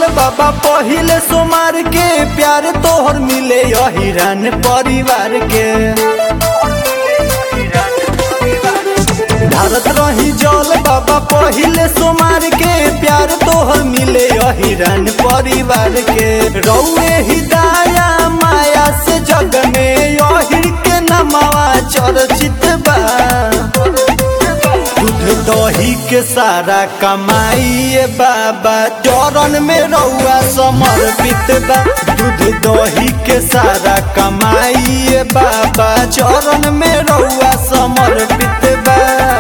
बाबा पहिले सोमार के प्यार तोहर मिले हिरन परिवार के भारत रही जल बाबा पहिले सोमार के प्यार तोहर मिले हिरन परिवार के रौए हिदाया माया से जग में यहिर के नमवा चर्चित बा दूध दही के सारा कमाई बाबा चरण में रउआ समर्पित बा दूध दही के सारा कमाई बाबा चरण में रउआ समर्पित बा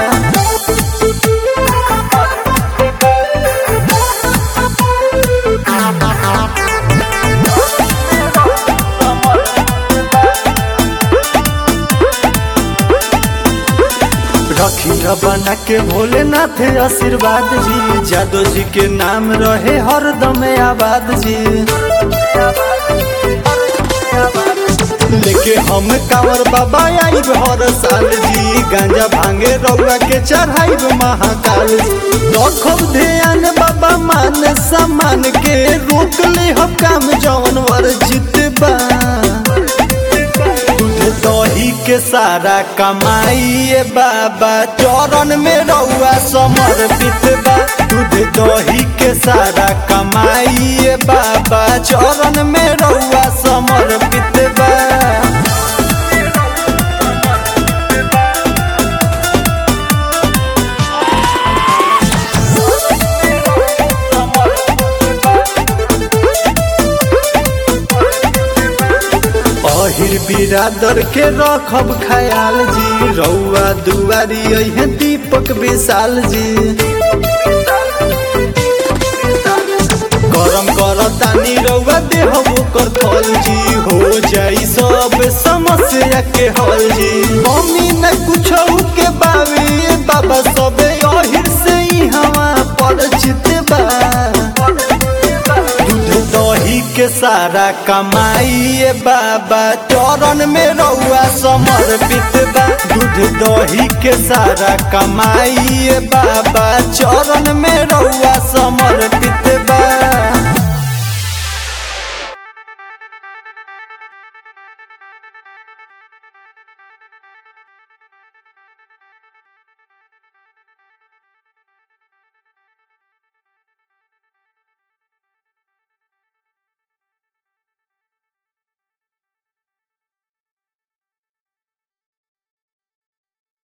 रखी बना के भोलेनाथ आशीर्वाद जी जादव जी के नाम रहे हरदम आबाद जी लेके हम कांवर बाबा आई हर साल जी गांजा भांगे रउआ के चढ़ाई महाकाल रखब ध्यान बाबा मान सम्मान के रोक ले हम काम जौन वर्जित बा दूध दही के सारा कमाई बाबा चरण में रउआ समर्पित बा दूध दही के सारा कमाई बाबा चरण में रउआ समर्पित बा अहिर बिरादर के रखब ख्याल जी रउआ दुआरी अहे दीपक विशाल जी करम कर तानी रउआ देह ओकर फल जी हो जाई सब समस्या के हल जी मम्मी न कुछ के बावे बाबा सबे अहिर से ही हवा परिचित बा दूध दही के सारा कमाई बाबा चरण में रउआ समर्पित बा दूध दही के सारा कमाई बाबा चरण में रउआ समर्पित बा